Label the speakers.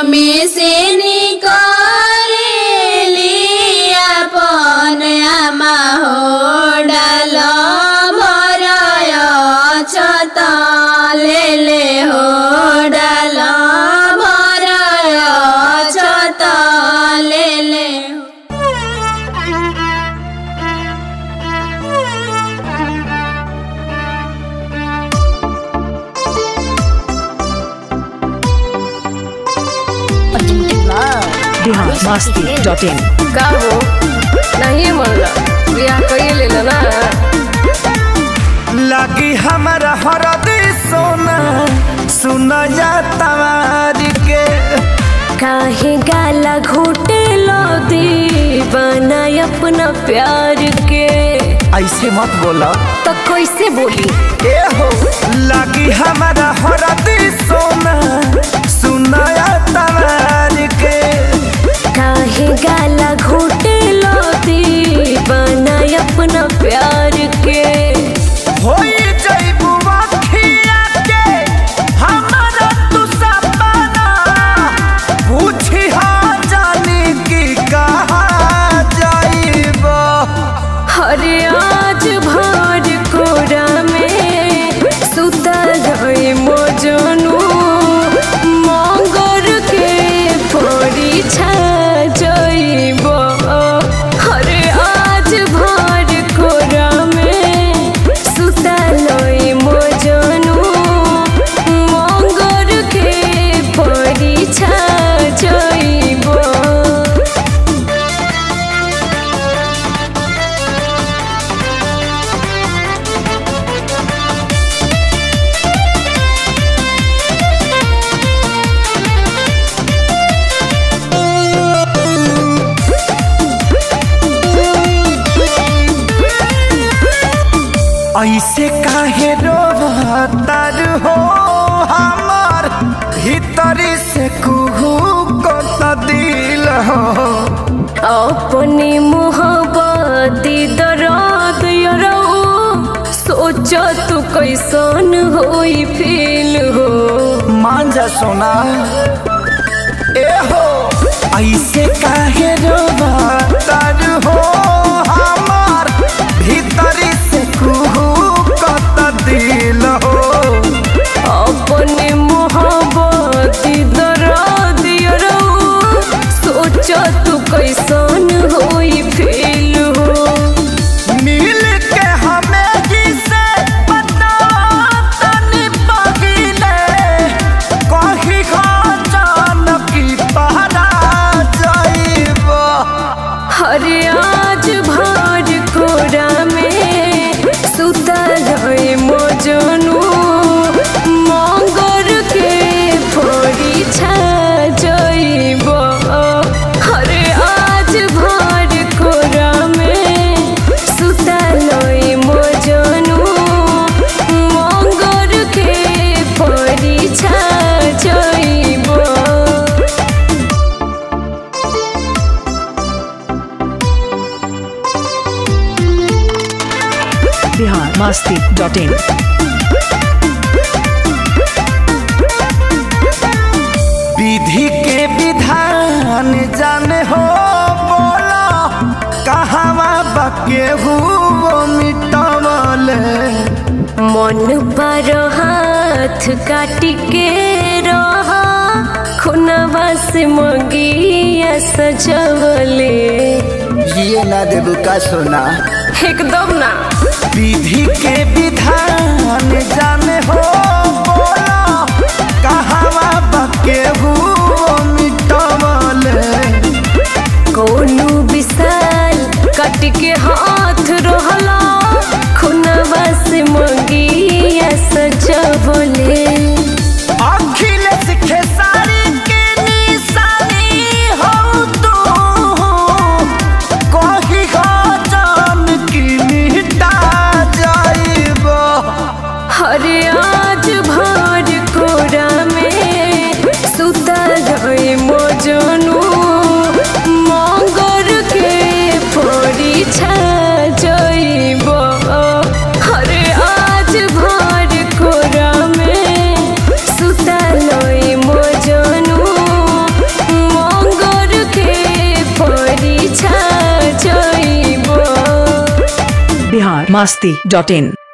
Speaker 1: में से निकलेली अपन आमा हो डाल भरय छत लेले हो डाल भरय छत लेले हो
Speaker 2: बिहार मस्ती डॉट इन
Speaker 3: का हो नहीं मनला बियाह कइए लेला ना
Speaker 4: लगी हमारा हरदी सोना सुना जा तवार के
Speaker 3: काहे गाला घोटे लो दीवाना अपना प्यार के
Speaker 4: ऐसे मत बोला
Speaker 3: तो कैसे बोली
Speaker 4: ए हो लगी हमारा हरदी सोना सुना जा तवार के
Speaker 3: काहे गाला घोटे लो दीवाना अपना प्यार के
Speaker 4: होई जइबू अखिया के हमारा तू सपना पूछी हाँ जानी की कहा जाइबो
Speaker 3: हरे आज भर कोरा में सुतल गई मोजनू मगर के परी छा जइबो हरे आज भर कोरा में सुतल गई मोजनू मगर के परी छा जइबो
Speaker 4: ऐसे काहे रोवतार हो हमार भीतरी से कुहू को दिल हो
Speaker 3: अपनी मोहब्बत दर्द यरो सोच तू कैसन होई फील हो
Speaker 4: मान जा सोना ए हो ऐसे काहे रोवतार हो हमार भीतरी से कुहू को दिल हो
Speaker 3: अपनी मोहब्बत दर्द यरो सोच तू कैसन होई फील हो
Speaker 4: मिल के हमें जिसे पता तनी पहिले कही जान की पहरा जाइबो
Speaker 3: हरे आज भर कोरा में सुतल है मोजनू मगर के परी छा जइबो हरे आज भर कोरा में सुतल है मोजनू मगर के परी छा जइबो
Speaker 2: बिहार मस्ती डॉट इन
Speaker 4: विधि के विधान जाने हो बोला कहवा बके हुओ मिटवले
Speaker 3: मन पर हाथ काट के रहा खुनवा से मगिया सजवले
Speaker 4: ये ना देबू का सोना
Speaker 3: एकदम ना
Speaker 4: विधि के विधान जाने हो बोला कहवा बके हुओ मिटवले
Speaker 3: कोनो विशाल काट के हाथ रहला खुनवा से मगिया सजवले
Speaker 4: अखिलेश खेसारी के निशानी हो तू कही हो जान की मिटा जाइबो
Speaker 3: हरे आज भर
Speaker 2: masti.in